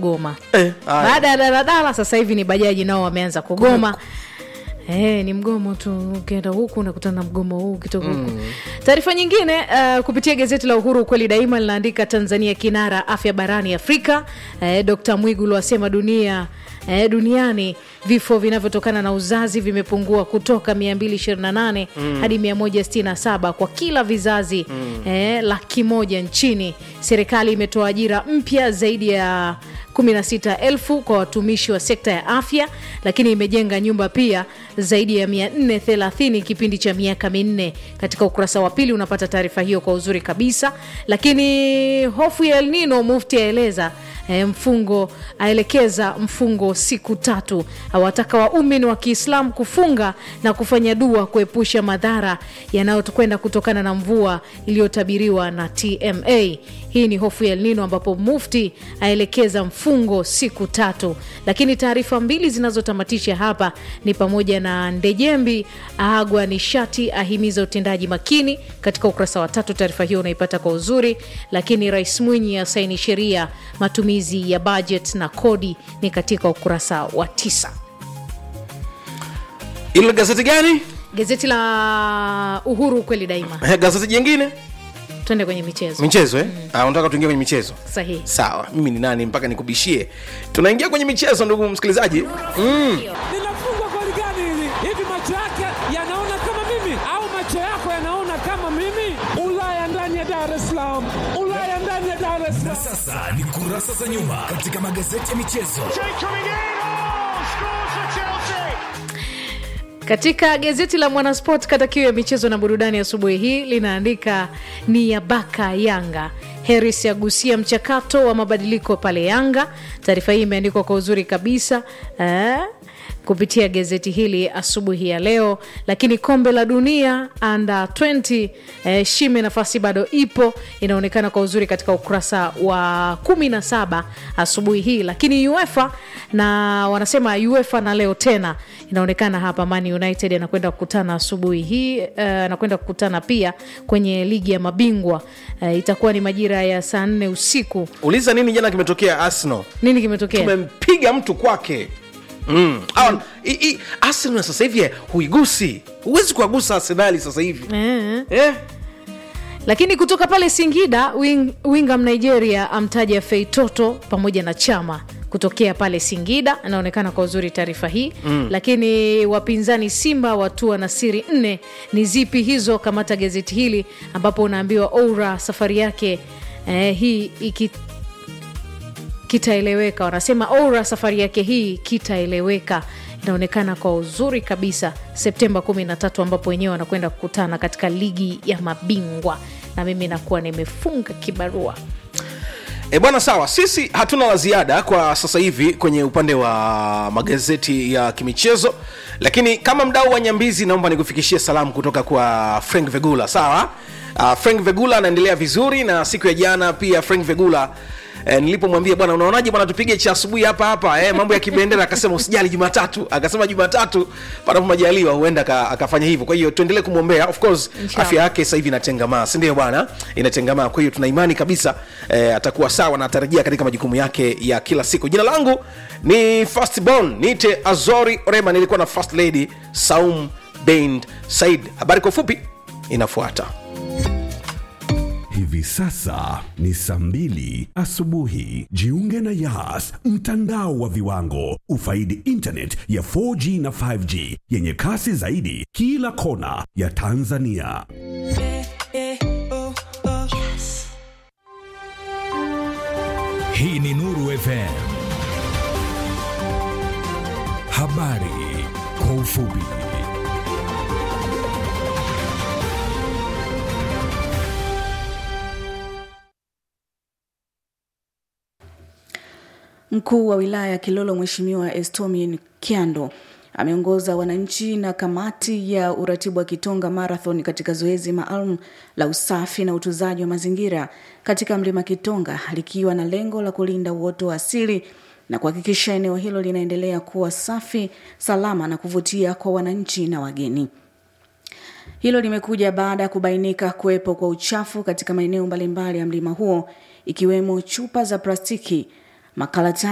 kugoma Eh, haya. baada ya daladala sasa hivi ni bajaji nao wameanza kugoma Eh, ni mgomo tu ukienda huku unakutana na mgomo huu ukitoka huku taarifa nyingine uh, kupitia gazeti la uhuru ukweli daima linaandika tanzania kinara afya barani afrika eh, dkt mwigulu asema dunia eh, duniani vifo vinavyotokana na uzazi vimepungua kutoka 228 mm. hadi 167 kwa kila vizazi mm. eh, laki moja nchini serikali imetoa ajira mpya zaidi ya 16,000 kwa watumishi wa sekta ya afya lakini imejenga nyumba pia zaidi ya 430 kipindi cha miaka minne katika ukurasa wa pili unapata taarifa hiyo kwa uzuri kabisa lakini hofu ya elnino mufti aeleza e, mfungo aelekeza mfungo siku tatu awataka waumini wa kiislamu kufunga na kufanya dua kuepusha madhara yanayokwenda kutokana na mvua iliyotabiriwa na tma hii ni hofu ya elnino ambapo mufti aelekeza mfungo siku tatu lakini taarifa mbili zinazotamatisha hapa ni pamoja na ndejembi aagwa nishati ahimiza utendaji makini katika ukurasa wa tatu taarifa hiyo unaipata kwa uzuri lakini rais mwinyi asaini sheria matumizi ya budget na kodi ni katika ukurasa wa tisa ilo gazeti gani gazeti la uhuru ukweli daima Eh, gazeti jingine twende kwenye michezo michezo eh? Ah, unataka tuingie kwenye michezo sahihi sawa mimi ni nani mpaka nikubishie tunaingia kwenye michezo ndugu msikilizaji mm. linafungwa goli gani hili? Hivi macho yake yanaona kama mimi au macho yako yanaona kama mimi? Ulaya ndani ya Dar es Salaam, Ulaya ndani ya Dar es Salaam. Sasa ni kurasa za nyuma katika magazeti ya michezo. katika gazeti la mwanasport kata kiu ya michezo na burudani asubuhi hii linaandika ni ya baka yanga heris agusia mchakato wa mabadiliko pale yanga taarifa hii imeandikwa kwa uzuri kabisa eh? kupitia gazeti hili asubuhi ya leo lakini kombe la dunia under 20 eh, shime nafasi bado ipo inaonekana kwa uzuri katika ukurasa wa 17 asubuhi hii lakini uefa na wanasema uefa na leo tena inaonekana hapa man united anakwenda kukutana asubuhi hii eh, anakwenda kukutana pia kwenye ligi ya mabingwa eh, itakuwa ni majira ya saa nne usiku uliza nini jana kimetokea arsenal nini kimetokea tumempiga mtu kwake mm. mm. arsenal sasa hivi huigusi huwezi kuwagusa arsenali sasa hivi eh. eh? lakini kutoka pale singida wing, wingam nigeria amtaja feitoto pamoja na chama kutokea pale singida anaonekana kwa uzuri taarifa hii mm. lakini wapinzani simba watua na siri nne ni zipi hizo kamata gazeti hili ambapo unaambiwa oura safari yake eh, hii iki kitaeleweka wanasema oura safari yake hii kitaeleweka inaonekana kwa uzuri kabisa septemba 13 ambapo wenyewe wanakwenda kukutana katika ligi ya mabingwa na mimi nakuwa nimefunga kibarua E bwana, sawa, sisi hatuna la ziada kwa sasa hivi kwenye upande wa magazeti ya kimichezo, lakini kama mdau wa Nyambizi, naomba nikufikishie salamu kutoka kwa Frank Vegula. Sawa, uh, Frank Vegula anaendelea vizuri, na siku ya jana pia Frank Vegula Eh, nilipomwambia bwana unaonaje bwana tupige cha asubuhi hapa hapa eh, mambo ya kibendera akasema usijali jumatatu akasema jumatatu panapo majaliwa huenda aka- akafanya hivyo kwa hiyo tuendelee kumwombea of course Inshallah. afya yake sasa hivi inatengamaa si ndio bwana inatengamaa kwa hiyo tuna imani kabisa eh, atakuwa sawa na atarejea katika majukumu yake ya kila siku jina langu ni fastborn niite azori orema nilikuwa na first lady saum bend said habari kwa ufupi inafuata Hivi sasa ni saa mbili asubuhi. Jiunge na Yas, mtandao wa viwango. Ufaidi internet ya 4G na 5G yenye kasi zaidi kila kona ya Tanzania. Hii ni Nuru FM. Habari kwa ufupi. Mkuu wa wilaya ya Kilolo Mheshimiwa Estomin Kiando ameongoza wananchi na kamati ya uratibu wa Kitonga Marathon katika zoezi maalum la usafi na utunzaji wa mazingira katika mlima Kitonga likiwa na lengo la kulinda uoto wa asili na kuhakikisha eneo hilo linaendelea kuwa safi, salama na kuvutia kwa wananchi na wageni. Hilo limekuja baada ya kubainika kuwepo kwa uchafu katika maeneo mbalimbali ya mlima huo ikiwemo chupa za plastiki, makaratasi